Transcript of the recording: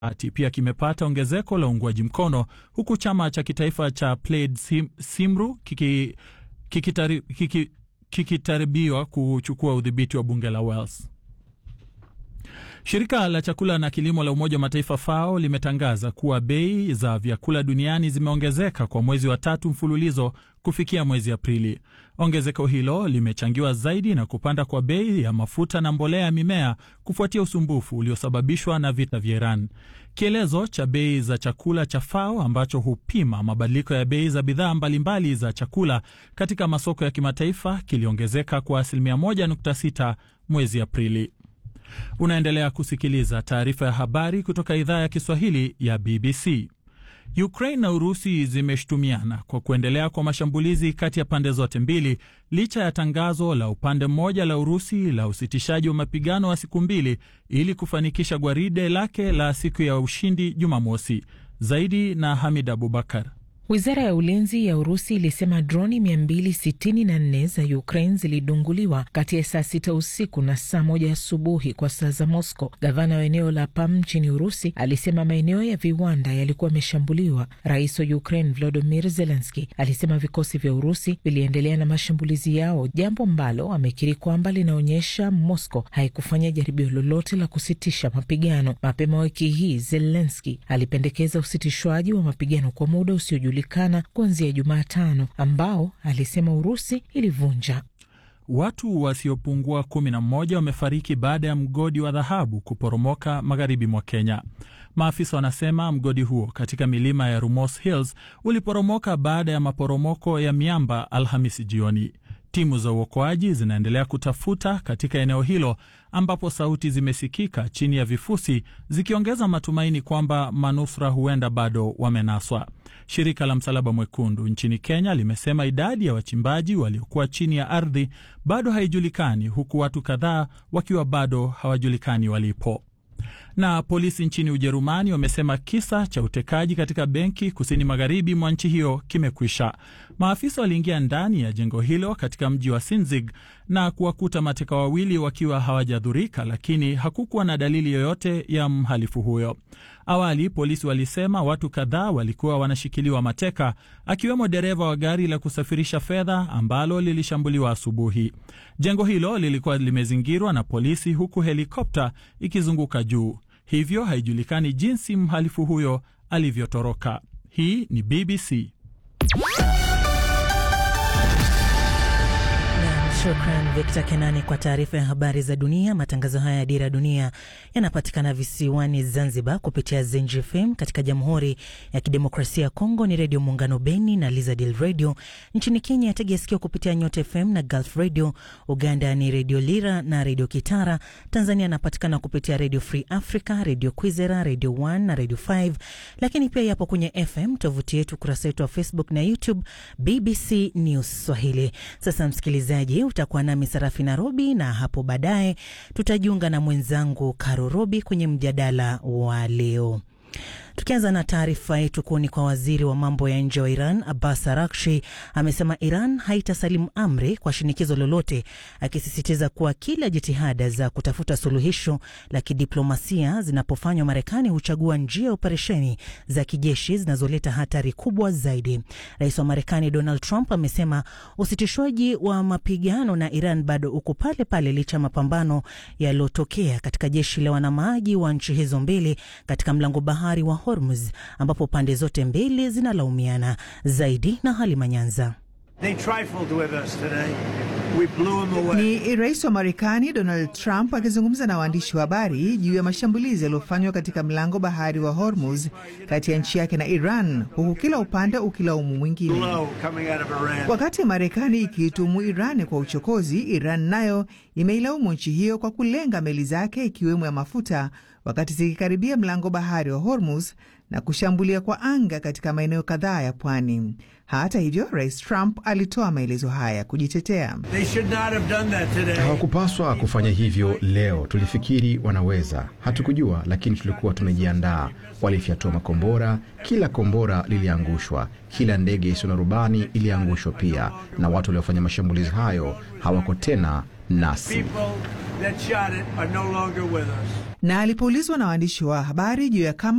ati pia kimepata ongezeko la uungwaji mkono huku chama cha kitaifa cha Plaid Sim, Simru kiki, kikitari, kiki, kikitaribiwa kuchukua udhibiti wa bunge la Wales. Shirika la chakula na kilimo la Umoja wa Mataifa FAO limetangaza kuwa bei za vyakula duniani zimeongezeka kwa mwezi wa tatu mfululizo kufikia mwezi Aprili. Ongezeko hilo limechangiwa zaidi na kupanda kwa bei ya mafuta na mbolea ya mimea kufuatia usumbufu uliosababishwa na vita vya Iran. Kielezo cha bei za chakula cha FAO ambacho hupima mabadiliko ya bei za bidhaa mbalimbali za chakula katika masoko ya kimataifa kiliongezeka kwa asilimia 1.6 mwezi Aprili. Unaendelea kusikiliza taarifa ya habari kutoka idhaa ya Kiswahili ya BBC. Ukraine na Urusi zimeshutumiana kwa kuendelea kwa mashambulizi kati ya pande zote mbili licha ya tangazo la upande mmoja la Urusi la usitishaji wa mapigano wa siku mbili ili kufanikisha gwaride lake la siku ya ushindi Jumamosi. Zaidi na Hamid Abubakar. Wizara ya ulinzi ya Urusi ilisema droni 264 za Ukraine zilidunguliwa kati ya saa sita usiku na saa moja asubuhi kwa saa za Moscow. Gavana wa eneo la Pam nchini Urusi alisema maeneo ya viwanda yalikuwa yameshambuliwa. Rais wa Ukraine Volodymyr Zelensky alisema vikosi vya Urusi viliendelea na mashambulizi yao, jambo ambalo amekiri kwamba linaonyesha Moscow haikufanya jaribio lolote la kusitisha mapigano. Mapema wiki hii Zelensky alipendekeza usitishwaji wa mapigano kwa muda usiojulikana kuanzia Jumatano ambao alisema Urusi ilivunja. Watu wasiopungua kumi na mmoja wamefariki baada ya mgodi wa dhahabu kuporomoka magharibi mwa Kenya. Maafisa wanasema mgodi huo katika milima ya Rumors Hills uliporomoka baada ya maporomoko ya miamba Alhamisi jioni. Timu za uokoaji zinaendelea kutafuta katika eneo hilo ambapo sauti zimesikika chini ya vifusi zikiongeza matumaini kwamba manusura huenda bado wamenaswa. Shirika la Msalaba Mwekundu nchini Kenya limesema idadi ya wachimbaji waliokuwa chini ya ardhi bado haijulikani, huku watu kadhaa wakiwa bado hawajulikani walipo. Na polisi nchini Ujerumani wamesema kisa cha utekaji katika benki kusini magharibi mwa nchi hiyo kimekwisha. Maafisa waliingia ndani ya jengo hilo katika mji wa Sinzig na kuwakuta mateka wawili wakiwa hawajadhurika, lakini hakukuwa na dalili yoyote ya mhalifu huyo. Awali polisi walisema watu kadhaa walikuwa wanashikiliwa mateka, akiwemo dereva wa gari la kusafirisha fedha ambalo lilishambuliwa asubuhi. Jengo hilo lilikuwa limezingirwa na polisi, huku helikopta ikizunguka juu, hivyo haijulikani jinsi mhalifu huyo alivyotoroka. Hii ni BBC. Shukran Victor Kenani kwa taarifa ya habari za dunia. Matangazo haya ya Dira Dunia yanapatikana visiwani Zanzibar kupitia Zenji FM. Katika Jamhuri ya Kidemokrasia ya Kongo ni Redio Muungano Beni na Lizadil Radio. Nchini Kenya yategea sikio kupitia Nyota FM na Gulf Radio. Uganda ni Redio Lira na Redio Kitara. Tanzania anapatikana kupitia Redio Free Africa, Redio Kwizera, Redio 1 na Redio 5, lakini pia yapo kwenye FM. Tovuti yetu, ukurasa wetu wa Facebook na YouTube BBC News Swahili. Sasa msikilizaji utakuwa nami Sarafi Nairobi, na hapo baadaye tutajiunga na mwenzangu Karo Robi kwenye mjadala wa leo. Tukianza na taarifa yetu kuoni kwa waziri wa mambo ya nje wa Iran Abbas Arakshi amesema Iran haitasalimu amri kwa shinikizo lolote, akisisitiza kuwa kila jitihada za kutafuta suluhisho la kidiplomasia zinapofanywa, Marekani huchagua njia ya operesheni za kijeshi zinazoleta hatari kubwa zaidi. Rais wa Marekani Donald Trump amesema usitishwaji wa mapigano na Iran bado uko pale pale licha ya mapambano yaliyotokea katika jeshi la wanamaji wa nchi hizo mbili katika mlango bahari wa Hormuz ambapo pande zote mbili zinalaumiana zaidi. Na Halima Nyanza. Ni rais wa Marekani Donald Trump akizungumza na waandishi wa habari juu ya mashambulizi yaliyofanywa katika mlango bahari wa Hormuz kati ya nchi yake na Iran, huku kila upande ukilaumu mwingine. Wakati Marekani ikiitumu Iran kwa uchokozi, Iran nayo imeilaumu nchi hiyo kwa kulenga meli zake ikiwemo ya mafuta wakati zikikaribia mlango bahari wa Hormuz na kushambulia kwa anga katika maeneo kadhaa ya pwani. Hata hivyo, Rais Trump alitoa maelezo haya kujitetea. Hawakupaswa kufanya hivyo leo. Tulifikiri wanaweza, hatukujua, lakini tulikuwa tumejiandaa. Walifyatua makombora, kila kombora liliangushwa, kila ndege isiyo na rubani iliangushwa pia, na watu waliofanya mashambulizi hayo hawako tena nasi. Na alipoulizwa na waandishi wa habari juu ya kama